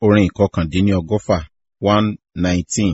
Orin ìkọkàndínlọ́gọ́fà one nineteen.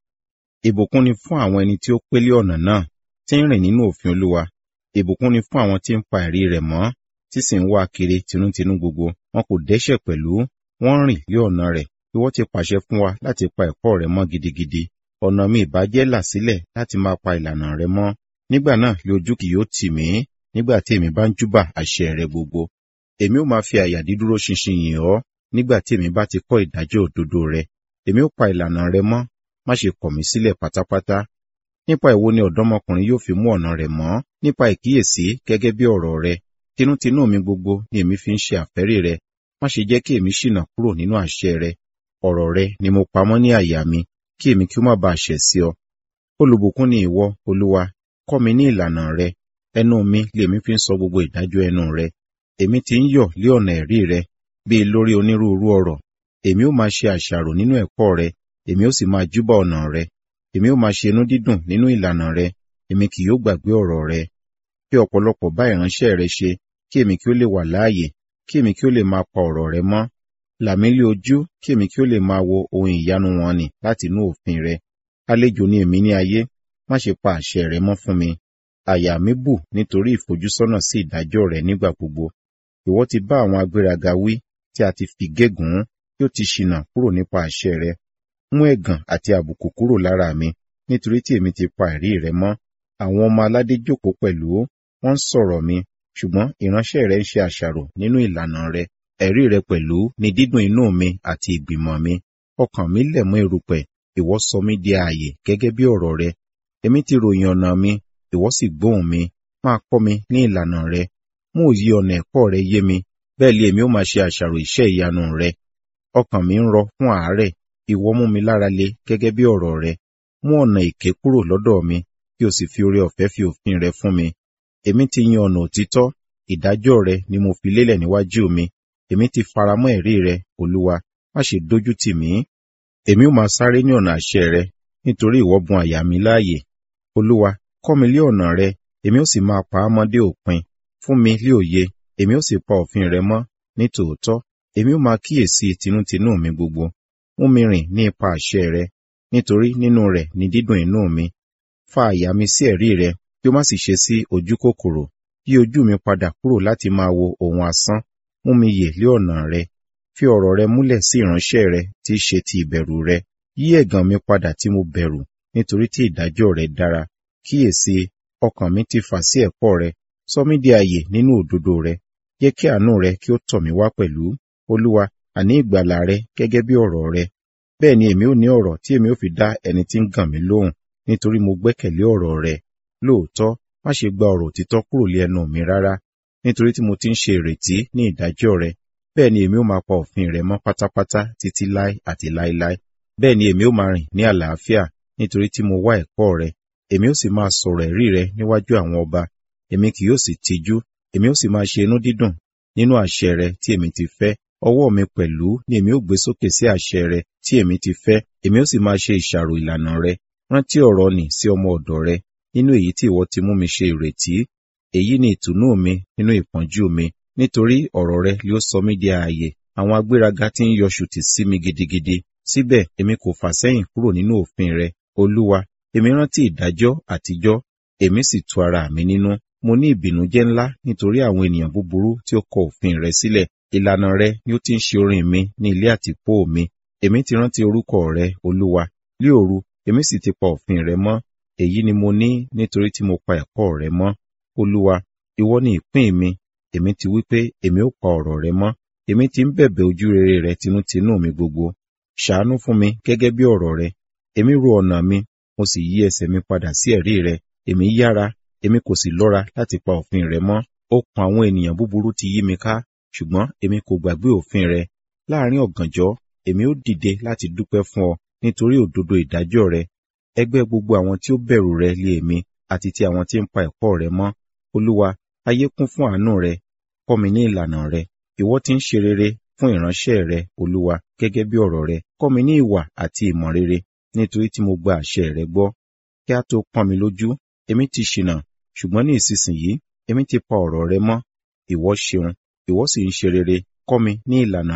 Ìbùkún ni fún àwọn ẹni tí ó pélé ọ̀nà náà, tí ń rìn nínú òfin Olúwa. Ìbùkún ni fún àwọn tí ń pa ẹ̀rí rẹ̀ mọ́, tí sì ń wá kiri tinútinú gbogbo. Wọn kò dẹ́ṣẹ̀ pẹ̀lú, wọ́n rìn lé ọ̀nà rẹ̀. Ìwọ ti pàṣẹ fún wa láti pa ẹ̀kọ́ rẹ̀ mọ́ gidigidi. Ọ̀nà mi ìbàjẹ́ là sílẹ̀ láti máa pa ìlànà rẹ̀ mọ́. Nígbà náà ni ojú kì yóò tì mí, nígbà tí èmi bá ń júbà àṣẹ rẹ̀ gbogbo. Èmi ó máa fi àyà dídúró ṣinṣin yìn ọ́, nígbà tí èmi bá ti kọ́ ìdájọ́ òdodo rẹ̀. Èmi ó pa ìlànà rẹ̀ mọ́, má ṣe kọ̀ mí sílẹ̀ pátápátá. Nípa èwo ni ọ̀dọ́mọkùnrin yóò fi mú ọ̀nà rẹ̀ mọ́? Nípa ìkíyèsí gẹ́gẹ́ bí ọ̀rọ̀ rẹ̀. Tinútinú mi gbogbo ni èmi fi ń ṣe àfẹ́rí rẹ̀. Má ṣe jẹ́ kí èmi ṣìnà kúrò nínú àṣẹ rẹ̀. Ọ̀rọ̀ rẹ̀ ni mo pamọ́ ní àyà mi, kí èmi kí ó má baà ṣẹ̀ sí ọ. Olùbùkún ni ìwọ, Olúwa, kọ́ mi ní ìlànà rẹ. Ẹnu mi lèmi fi ń sọ gbogbo ìdájọ́ ẹnu rẹ. Èmi ti ń yọ̀ lé ọ̀nà ẹ̀rí rẹ, bíi lórí onírúurú ọ̀rọ̀. Èmi ó máa ṣe àṣàrò nínú ẹ̀kọ́ rẹ, èmi ó sì máa júbà ọ̀nà rẹ. Èmi ó máa ṣe inú dídùn nínú ìlànà rẹ, èmi kì yóò gbàgbé ọ̀rọ̀ rẹ. Kí ọ̀pọ̀lọpọ̀ bá ìránṣẹ́ rẹ ṣe, kí èmi kí ó lè wà láàyè, kí èmi kí ó lè máa pa ọ̀rọ̀ rẹ mọ́. Là mí lé ojú, kí èmi kí ó lè máa wo ohun ìyanu wọn nì láti inú òfin rẹ. Àlejò ni èmi ní ayé, má ṣe pa àṣẹ rẹ mọ́ fún mi. Àyà mi bù nítorí ìfojúsọ́nà sí ìdájọ́ rẹ nígbà gbogbo. Ìwọ ti bá àwọn agbéraga wí, tí a ti fi gégùn kí ó ti ṣìnà kúrò nípa àṣẹ rẹ. Mú ẹ̀gàn àti àbùkù kúrò lára mi, nítorí tí èmi ti pa ẹ̀rí rẹ mọ́. Àwọn ọmọ aládé jókòó pẹ̀lú, wọ́n ń sọ̀rọ̀ mi, ṣùgbọ́n ìránṣẹ́ rẹ ń ṣe àṣàrò nínú ìlànà rẹ. Ẹ̀rí rẹ pẹ̀lú ni dídùn inú mi àti ìgbìmọ̀ mi. Ọkàn mi lẹ̀ mọ́ erùpẹ̀, ìwọ sọ mí di ààyè gẹ́gẹ́ bí ọ̀rọ̀ rẹ. Èmi ti ròyìn ọ̀nà mi, ìwọ sì gbóhùn mi. Máa kọ́ mi ní ìlànà rẹ. Mú òye ọ̀nà ẹ̀kọ́ rẹ yé mi, bẹ́ẹ̀ lé èmi ó máa ṣe àṣàrò iṣẹ́ ìyanu rẹ. Ọkàn mi ń rọ fún àárẹ̀, ìwọ mú mi lára le gẹ́gẹ́ bí ọ̀rọ̀ rẹ. Mú ọ̀nà èké kúrò lọ́dọ̀ mi, kí o sì fi oore ọ̀fẹ́ fi òfin rẹ fún mi. Èmi ti yan ọ̀nà òtítọ́, ìdájọ́ rẹ ni mo fi lélẹ̀ níwájú mi. Èmi ti faramọ́ ẹ̀rí rẹ, Olúwa, má ṣe dójú tì mí. Èmi ó máa sáré ní ọ̀nà àṣẹ rẹ, nítorí ìwọ bùn àyà mi láàyè. Olúwa, kọ́ mi lé ọ̀nà rẹ, èmi ó sì máa pa á mọ́ dé òpin. Fún mi lé òye, èmi ó sì pa òfin rẹ mọ́ ní tòótọ́. Èmi ó máa kíyèsí tinútinú mi gbogbo. Mú mi rìn ní ipa àṣẹ rẹ, nítorí nínú rẹ̀ ni dídùn inú mi. Fa àyà mi sí ẹ̀rí rẹ, kí ó má sì ṣe sí ojú kòkòrò. Yí ojú mi padà kúrò láti máa wo ohun asán. Mú mi yè lé ọ̀nà rẹ. Fi ọ̀rọ̀ rẹ múlẹ̀ sí ìránṣẹ́ rẹ tí í ṣe ti ìbẹ̀rù rẹ. Yí ẹ̀gàn mi padà tí mo bẹ̀rù, nítorí tí ìdájọ́ rẹ dára. Kíyèsí, ọkàn mi ti fà sí ẹ̀kọ́ rẹ. Sọ mí di ààyè nínú òdodo rẹ. Jẹ́ kí àánú rẹ kí ó tọ̀ mí wá pẹ̀lú. Olúwa, àní ìgbàlà rẹ gẹ́gẹ́ bí ọ̀rọ̀ rẹ. Bẹ́ẹ̀ ni èmi ó ní ọ̀rọ̀ tí èmi ó fi dá ẹni tí ń gàn mí lóhùn, nítorí mo gbẹ́kẹ̀lé ọ̀rọ̀ rẹ. Lóòótọ́, má ṣe gba ọ̀rọ̀ òtítọ́ kúrò lé ẹnu mi rárá, nítorí tí mo ti ń ṣe ìrètí ní ìdájọ́ rẹ. Bẹ́ẹ̀ ni èmi ó máa pa òfin rẹ mọ́ pátápátá títí láé àti láéláé. Bẹ́ẹ̀ ni èmi ó máa rìn ní àlàáfíà, nítorí tí mo wá ẹ̀kọ́ rẹ. Èmi ó sì máa sọ̀rọ̀ ẹ̀rí rẹ níwájú àwọn ọba. Èmi kì yóò sì tijú, èmi ó sì máa ṣe inú dídùn nínú àṣẹ rẹ tí èmi ti fẹ́. Ọwọ́ mi pẹ̀lú ni èmi ó gbé sókè sí àṣẹ rẹ tí èmi ti fẹ́. Èmi ó sì máa ṣe ìṣàrò ìlànà rẹ. Rántí ọ̀rọ̀ nì sí ọmọ ọ̀dọ̀ rẹ, nínú èyí tí ìwọ ti mú mi ṣe ìrètí. Èyí ni ìtùnú mi nínú ìpọ́njú mi, nítorí ọ̀rọ̀ rẹ yóò sọ mí di ààyè. Àwọn agbéraga ti ń yọ ṣùtì sí mi gidigidi. Síbẹ̀ èmi kò fà sẹ́yìn kúrò nínú òfin rẹ. Olúwa, èmi rántí ìdájọ́ àtijọ́, èmi sì tu ara mi nínú. Mo ní ìbìnújẹ́ ńlá nítorí àwọn ènìyàn búburú tí ó kọ òfin rẹ sílẹ̀. Ìlànà rẹ ni ó ti ń ṣe orin mi ní ilé àtìpó mi. Èmi ti rántí orúkọ rẹ, Olúwa. Lí òru, èmi sì ti pa òfin rẹ mọ́. Èyí ni mo ní nítorí tí mo pa ẹ̀kọ́ rẹ mọ́. Olúwa, ìwọ ni ìpín mi. Èmi ti wí pé èmi ó pa ọ̀rọ̀ rẹ mọ́. Èmi ti ń bẹ̀bẹ̀ ojú rere rẹ tinútinú mi gbogbo. Ṣàánú fún mi gẹ́gẹ́ bí ọ̀rọ̀ rẹ. Èmi ro ọ̀nà mi, mo sì yí ẹsẹ̀ mi padà sí ẹ̀rí rẹ. Èmi yára, èmi kò sì lọ́ra láti pa òfin rẹ mọ́. Okùn àwọn ènìyàn búburú ti yí mi ká, ṣùgbọ́n èmi kò gbàgbé òfin rẹ. Láàárín ọ̀gànjọ́, èmi ó dìde láti dúpẹ́ fún ọ nítorí òdodo ìdájọ́ rẹ. Ẹgbẹ́ gbogbo àwọn tí ó bẹ̀rù rẹ lé èmi àti ti àwọn tí ń pa ẹ̀kọ́ rẹ mọ́. Olúwa, ayé kún fún àánú rẹ. Kọ́ mi ní ìlànà rẹ. Ìwọ ti ń ṣe rere fún ìránṣẹ́ rẹ, Olúwa, gẹ́gẹ́ bí ọ̀rọ̀ rẹ. Kọ́ mi ní ìwà àti ìmọ̀ rere, nítorí tí mo gba àṣẹ rẹ gbọ́. Kí a tó pọ́n mi lójú, èmi ti ṣìnà, ṣùgbọ́n ní ìsinsìnyí, èmi ti pa ọ̀rọ̀ rẹ mọ́. Ìwọ ṣeun, ìwọ sì ń ṣe rere. Kọ́ mi ní ìlànà rẹ.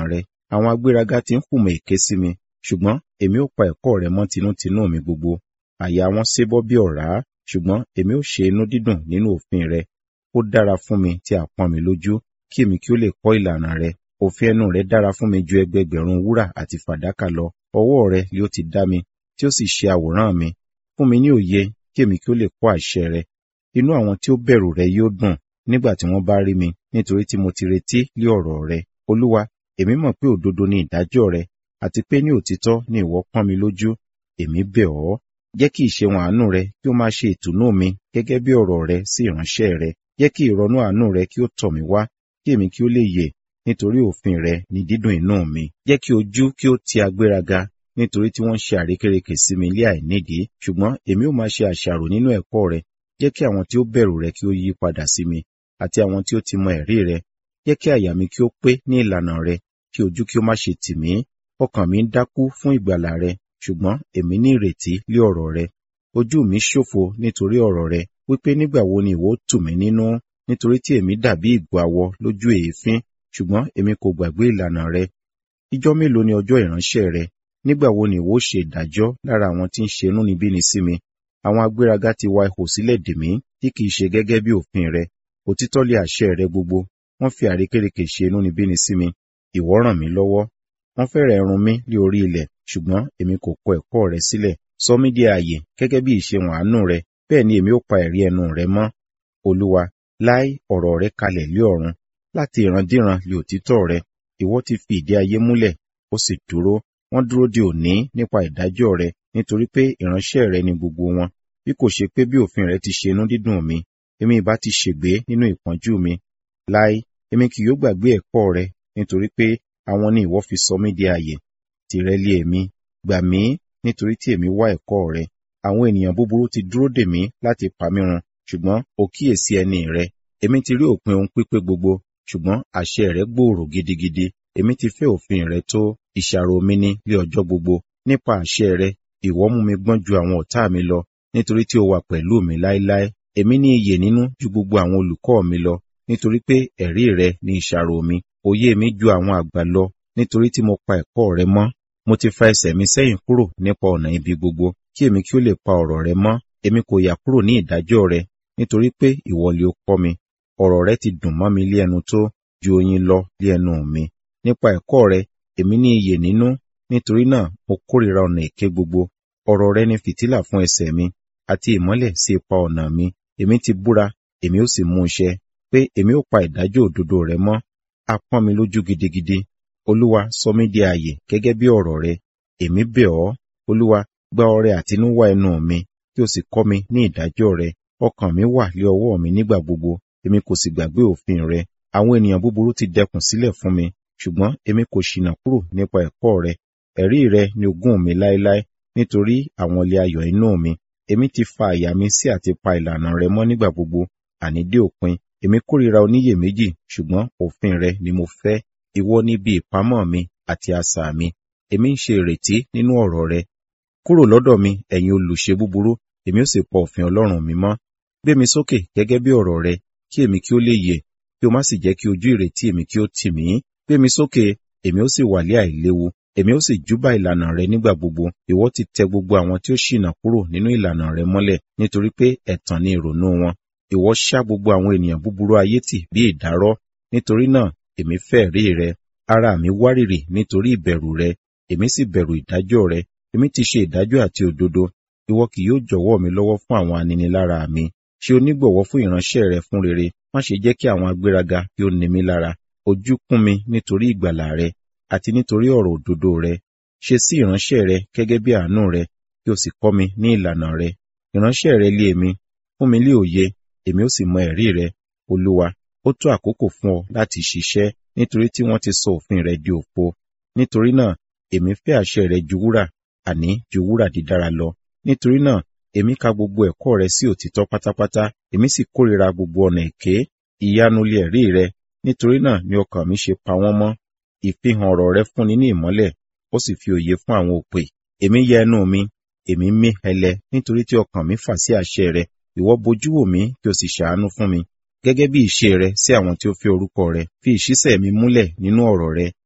àwọn agbéraga ti ń hùmọ̀ èké sí mi ṣùgbọ́n èmi ó pa ẹ̀kọ́ rẹ mọ́ tinútinú mi gbogbo àyà wọn ṣébọ́ bí ọ̀rá ṣùgbọ́n èmi ó ṣe inú dídùn nínú òfin rẹ ó dára fún mi tí a pọ́n mi lójú kí èmi kí ó lè kọ́ ìlànà rẹ òfin ẹnu rẹ dára fún mi ju ẹgbẹgbẹ̀rún wúrà àti fàdákà lọ ọwọ́ rẹ ni ó ti dá mi tí ó sì ṣe àwòrán mi fún mi ní òye kí èmi kí ó lè kọ́ àṣẹ rẹ inú àwọn tí ó bẹ̀rù rẹ yóò dùn nígbà tí wọ́n bá rí mi nítorí tí mo ti retí lé ọ̀rọ̀ rẹ olúwa èmi mọ̀ pé òdodo ni ìdájọ́ rẹ àti pé ní òtítọ́ ni ìwọ pọ́n mi lójú èmi bẹ̀ ọ́ jẹ́ kí ìṣeun àánú rẹ kí ó máa ṣe ìtùnú mi gẹ́gẹ́ bí ọ̀rọ̀ rẹ sí ìránṣẹ́ rẹ jẹ́ kí ìrọ̀nú àánú rẹ kí ó tọ̀ mí wá kí èmi kí ó lè yè nítorí òfin rẹ ni dídùn inú mi jẹ́ kí ojú kí ó ti agbéraga nítorí tí wọ́n ń ṣe àrékérekè sí mi lé àìnídìí ṣùgbọ́n èmi ó máa ṣe àṣàrò nínú ẹ̀kọ́ rẹ jẹ́ kí àwọn tí ó bẹ̀rù rẹ kí ó yí padà sí mi àti àwọn tí ó ti mọ ẹ̀rí rẹ jẹ́ kí àyà mi kí ó pé ní ìlànà rẹ kí ojú kí ó má ṣe tì mí ọkàn mi ń dákú fún ìgbàlà rẹ ṣùgbọ́n èmi ní ìrètí lé ọ̀rọ̀ rẹ ojú mi ṣòfo nítorí ọ̀rọ̀ rẹ wípé nígbà wo ni ìwọ ó tù mí nínú nítorí tí èmi dàbí ìgbò àwọ lójú èéfín ṣùgbọ́n èmi kò gbàgbé ìlànà rẹ ìjọ́ mélòó ni ọjọ́ ìránṣẹ́ rẹ nígbà wo ni ìwọ ó ṣe ìdájọ́ lára àwọn tí ń ṣe inúnibíni sí mi àwọn agbéraga ti wa ihò sílẹ̀ dè mí tí kìí ṣe gẹ́gẹ́ bí òfin rẹ òtítọ́ lé àṣẹ rẹ gbogbo wọ́n fi àrékérekè ṣe inúnibíni sí mi ìwọ ràn mí lọ́wọ́ wọ́n fẹ́rẹ̀ run mí lé orí ilẹ̀ ṣùgbọ́n èmi kò kọ ẹ̀kọ́ rẹ sílẹ̀ sọ mí di ààyè gẹ́gẹ́ bí ìṣeun àánú rẹ bẹ́ẹ̀ ni èmi ó pa ẹ̀rí ẹnu rẹ mọ́ olúwa láì ọ̀rọ̀ rẹ kalẹ̀ lé ọ̀run láti ìrandíran lé òtítọ́ rẹ ìwọ ti fi ìdí ayé múlẹ̀ ó sì dúró wọ́n dúró de òní nípa ìdájọ́ rẹ nítorí pé ìránṣẹ́ rẹ ni gbogbo wọn bí kò ṣe pé bí òfin rẹ ti ṣe inú dídùn mi èmi ìbá ti ṣègbé nínú ìpọ́njú mi láì èmi kì yóò gbàgbé ẹ̀kọ́ rẹ nítorí pé àwọn ni ìwọ fi sọ mí di ààyè tìrẹ lé èmi gbà mí nítorí tí èmi wá ẹ̀kọ́ rẹ àwọn ènìyàn búburú ti dúró dè mí láti pa mí run ṣùgbọ́n o kíyèsí ẹni rẹ èmi ti rí òpin ohun pípé gbogbo ṣùgbọ́n àṣẹ rẹ gbòòrò gidigidi èmi ti fẹ́ òfin rẹ tó ìṣàrò mi ní lé ọjọ́ gbogbo nípa àṣẹ rẹ ìwọ mú mi gbọ́n ju àwọn ọ̀tá mi lọ nítorí tí o wà pẹ̀lú mi láéláé èmi ní iyè nínú ju gbogbo àwọn olùkọ́ mi lọ nítorí pé ẹ̀rí rẹ ní ìṣàrò mi òye mi ju àwọn àgbà lọ nítorí tí mo pa ẹ̀kọ́ rẹ mọ́ mo ti fa ẹsẹ̀ mi sẹ́yìn kúrò nípa ọ̀nà ibi gbogbo kí èmi kí ó lè pa ọ̀rọ̀ rẹ mọ́ èmi kò yà kúrò ní ìdájọ́ rẹ nítorí pé ìwọ lé o kọ́ mi ọ̀rọ̀ rẹ ti dùn mọ́ mi lé ẹnu tó ju oyin lọ lé ẹnu mi nípa ẹ̀kọ́ rẹ èmi ní iyè nínú nítorí náà mo kórìíra ọ̀nà èké gbogbo ọ̀rọ̀ rẹ ni fìtílà fún ẹsẹ̀ mi àti ìmọ́lẹ̀ sí ipa ọ̀nà mi èmi ti búra èmi ó sì mú iṣẹ́ pé èmi ó pa ìdájọ́ òdodo rẹ mọ́ a pọ́n mi lójú gidigidi olúwa sọ mí di ààyè gẹ́gẹ́ bí ọ̀rọ̀ rẹ èmi bẹ̀ ọ́ olúwa gba ọrẹ àtinúwá ẹnu mi kí o sì kọ́ mi ní ìdájọ́ rẹ ọkàn mi wà lé ọwọ́ mi nígbà gbogbo èmi kò sì gbàgbé òfin rẹ àwọn ènìyàn búburú ti dẹkùn sílẹ̀ fún mi ṣùgbọ́n èmi kò ṣìnà kúrò nípa ẹ̀kọ́ rẹ ẹ̀rí rẹ ni ogún mi láéláé nítorí àwọn ilé ayọ̀ inú mi èmi ti fa àyà mi sí àti pa ìlànà rẹ mọ́ nígbà gbogbo àní dé òpin èmi kórìíra oníyèméjì ṣùgbọ́n òfin rẹ ni mo fẹ́ ìwọ ni bí ìpamọ́ mi àti asà mi èmi ń ṣe ìrètí nínú ọ̀rọ̀ rẹ kúrò lọ́dọ̀ mi ẹ̀yin olùṣe búburú èmi ó sì pọ òfin ọlọ́run mi mọ́ gbé mi sókè gẹ́gẹ́ bí ọ̀rọ̀ rẹ kí èmi kí ó lè yè kí o má sì jẹ́ kí ojú ìrètí èmi kí ó tì mí gbé mi sókè èmi ó sì wà lé àìléwu èmi ó sì júbà ìlànà rẹ nígbà gbogbo ìwọ ti tẹ gbogbo àwọn tí ó ṣìnà kúrò nínú ìlànà rẹ mọ́lẹ̀ nítorí pé ẹ̀tàn ni ìrònú wọn ìwọ ṣá gbogbo àwọn ènìyàn búburú ayé tì bí ìdárọ́ nítorí náà èmi fẹ́ rí rẹ ara mi wárìrì nítorí ìbẹ̀rù rẹ èmi sì bẹ̀rù ìdájọ́ rẹ èmi ti ṣe ìdájọ́ àti òdodo ìwọ kì yóò jọ̀wọ́ mi lọ́wọ́ fún àwọn aninilára mi ṣe onígbọ̀wọ́ fún ìránṣẹ́ rẹ fún rere má ṣe jẹ́ kí àwọn agbéraga kí ó ní mi lára ojú kún mi nítorí ìgbàlà rẹ àti nítorí ọ̀rọ̀ òdodo rẹ ṣe sí ìránṣẹ́ rẹ gẹ́gẹ́ bí àánú rẹ kí o sì kọ́ mi ní ìlànà rẹ ìránṣẹ́ rẹ lé èmi fún mi lé òye èmi ó sì mọ ẹ̀rí rẹ olúwa ó tó àkókò fún ọ láti ṣiṣẹ́ nítorí tí wọ́n ti sọ òfin rẹ di òfo nítorí náà èmi fẹ́ àṣẹ rẹ ju wúrà àní ju wúrà dídára lọ nítorí náà èmi ka gbogbo ẹ̀kọ́ rẹ sí òtítọ́ pátápátá èmi sì kórìíra gbogbo ọ̀nà èké ìyanu lé ẹ̀rí rẹ nítorí náà ni ọkàn mi ṣe pa wọ́n mọ́ ìfihàn ọ̀rọ̀ rẹ fúnni ní ìmọ́lẹ̀ ó sì fi òye fún àwọn òpè èmi yẹ ẹnu mi èmi mí hẹlẹ nítorí tí ọkàn mi fà sí àṣẹ rẹ ìwọ bojú wò mí kí o sì ṣàánú fún mi gẹ́gẹ́ bí ìṣe rẹ sí àwọn tí ó fẹ́ orúkọ rẹ fi ìṣísẹ̀ mi múlẹ̀ nínú ọ̀rọ̀ rẹ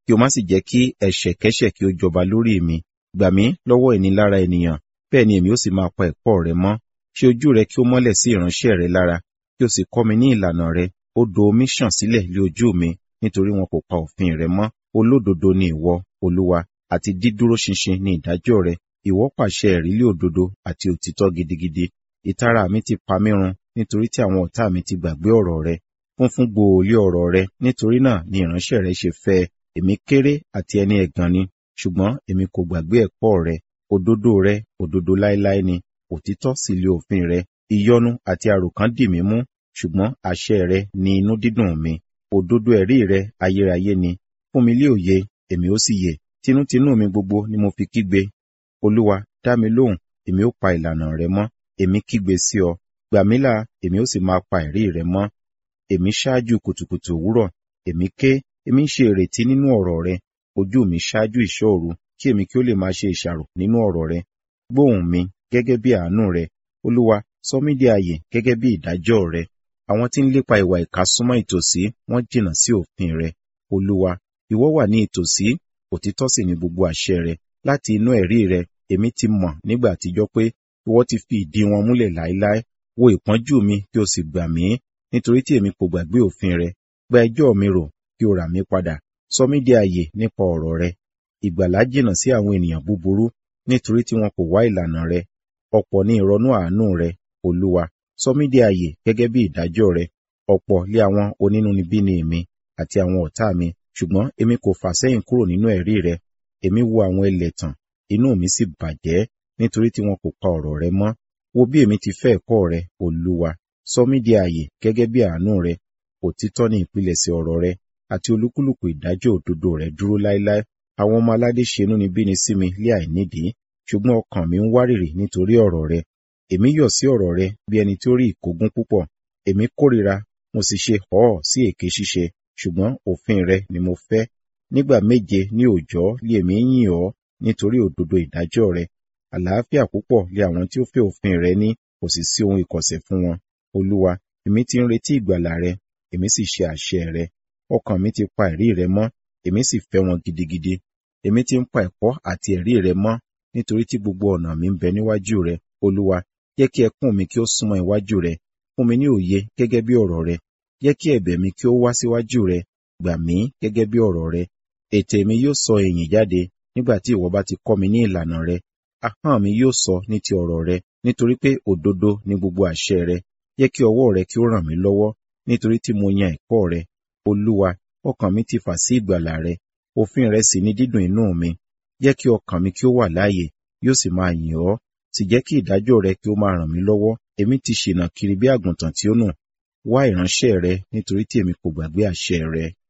kí o má sì jẹ́ kí ẹ̀ṣẹ̀kẹ́ṣẹ̀ kí ó jọba lórí mi gbà mí lọ́wọ́ ìnilára ènìyàn bẹ́ẹ̀ ni èmi ó sì máa pa ẹ̀kọ́ rẹ mọ́ ṣe ojú rẹ kí ó mọ́lẹ̀ sí ìránṣẹ́ rẹ lára kí o sì kọ́ mi ní ìlànà rẹ odò omi ṣàn sílẹ̀ lé ojú mi nítorí wọn kò pa òfin rẹ mọ́ olódodo ni ìwọ olúwa àti dídúró ṣinṣin ní ìdájọ́ rẹ ìwọ pàṣẹ ìrílẹ̀ òdodo àti òtítọ́ gidigidi ìtara mi ti pa mí run nítorí tí àwọn ọ̀tá mi ti gbàgbé ọ̀rọ̀ rẹ funfun gbòòlì ọ̀rọ̀ rẹ nítorí náà ni ìránṣẹ́ rẹ ṣe fẹ́ èmi kéré àti ẹni ẹ̀gàn ni ṣùgbọ́n èmi kò gbàgbé ẹ̀kọ́ rẹ òdodo rẹ òdodo láéláé ni òtítọ́ sì lé òfin rẹ ìyọnu àti àròkàn dì mí mú ṣùgbọ́n àṣẹ rẹ ni inú dídùn mi òdodo ẹ̀rí rẹ ayérayé ni fún mi lé òye èmi ó sì yè tinútinú mi gbogbo ni mo fi kígbe olúwa dá mi lóhùn èmi ó pa ìlànà rẹ mọ́ èmi kígbe sí ọ gbà mí là èmi ó sì máa pa ẹ̀rí rẹ mọ́ èmi ṣáájú kùtùkùtù òwúrọ̀ èmi ké èmi ń ṣe ìrètí nínú ọ̀rọ̀ rẹ ojú mi ṣáájú ìṣọ́ òru kí èmi kí ó lè máa ṣe ìṣàrò nínú ọ̀rọ̀ rẹ gbóhùn mi gẹ́gẹ́ bí àánú rẹ olúwa sọ mí di ààyè gẹ́gẹ́ bí ìdájọ́ rẹ àwọn tí ń lépa ìwà ìkà súnmọ́ ìtòsí wọ́n jìnnà sí òfin rẹ olúwa ìwọ wà ní ìtòsí òtítọ́ sì ni gbogbo àṣẹ rẹ láti inú ẹ̀rí rẹ èmi ti mọ̀ nígbà àtijọ́ pé ìwọ ti fi ìdí wọn múlẹ̀ láéláé wo ìpọ́njú mi kí o sì gbà mí nítorí tí èmi kò gbàgbé òfin rẹ gba ẹjọ́ mi rò kí o rà mí padà sọ mí di ààyè nípa ọ̀rọ̀ rẹ ìgbàlà jìnnà sí àwọn ènìyàn búburú nítorí tí wọn kò wá ìlànà rẹ ọ̀pọ̀ ní ìrọ̀nú àánú rẹ olúwa sọ mí di ààyè gẹ́gẹ́ bí ìdájọ́ rẹ ọ̀pọ̀ lé àwọn onínúnibíni mi àti àwọn ọ̀tá mi ṣùgbọ́n èmi kò fà sẹ́yìn kúrò nínú ẹ̀rí rẹ èmi wo àwọn ẹlẹ́tàn inú mi sì bàjẹ́ nítorí tí wọn kò pa ọ̀rọ̀ rẹ mọ́ wo bí èmi ti fẹ́ ẹ̀kọ́ rẹ olúwa sọ mí di ààyè gẹ́gẹ́ bí àánú rẹ òtítọ́ ní ìpilẹ̀ṣẹ̀ ọ̀rọ̀ rẹ àti olúkúlùkù ìdájọ́ òdodo rẹ dúró láéláé àwọn ọmọ aládé ṣe inúnibíni sí mi lé àìnídìí ṣùgbọ́n ọkàn mi ń wárìrì nítorí ọ̀rọ̀ rẹ èmi yọ̀ sí ọ̀rọ̀ rẹ bí ẹni tí ó rí ìkógun púpọ̀ èmi kórìíra mo sì ṣe họ́ sí èké ṣíṣe ṣùgbọ́n òfin rẹ ni mo fẹ́ nígbà méje ní òòjọ́ lé èmi yìn ọ́ nítorí òdodo ìdájọ́ rẹ àlàáfíà púpọ̀ lé àwọn tí ó fẹ́ òfin rẹ ní kò sì sí ohun ìkọ̀sẹ̀ fún wọn olúwa èmi ti ń retí ìgbàlà rẹ èmi sì ṣe àṣẹ rẹ ọkàn mi ti pa ẹ̀rí rẹ mọ́ èmi sì fẹ́ wọn gidigidi èmi ti ń pa ẹ̀kọ́ àti ẹ̀rí rẹ mọ́ nítorí tí gbogbo ọ̀nà mi ń bẹ níwájú rẹ olúwa jẹ́ kí ẹkún mi kí ó súnmọ́ iwájú rẹ fún mi ní òye gẹ́gẹ́ bí ọ̀rọ̀ rẹ jẹ́ kí ẹ̀bẹ̀ mi kí ó wá síwájú rẹ gbà mí gẹ́gẹ́ bí ọ̀rọ̀ rẹ ètè mi yóò sọ èyìn jáde nígbà tí ìwọ bá ti kọ́ mi ní ìlànà rẹ ahọ́n mi yóò sọ ní ti ọ̀rọ̀ rẹ nítorí pé òdodo ni gbogbo àṣẹ rẹ jẹ́ kí ọwọ́ rẹ kí ó ràn mí lọ́wọ́ nítorí tí mo yan ẹ̀kọ́ rẹ olúwa ọkàn mi ti fà sí ìgbàlà rẹ òfin rẹ sì ni dídùn inú mi jẹ́ kí ọkàn mi kí ó wà láàyè yóò sì máa yìn ọ́ sì jẹ́ kí ìdájọ́ rẹ kí ó máa ràn mí lọ́wọ́ èmi ti ṣìnà kiri bí àgùntàn tí ó nù wá ìránṣẹ́ rẹ nítorí tí èmi kò gbàgbé àṣẹ rẹ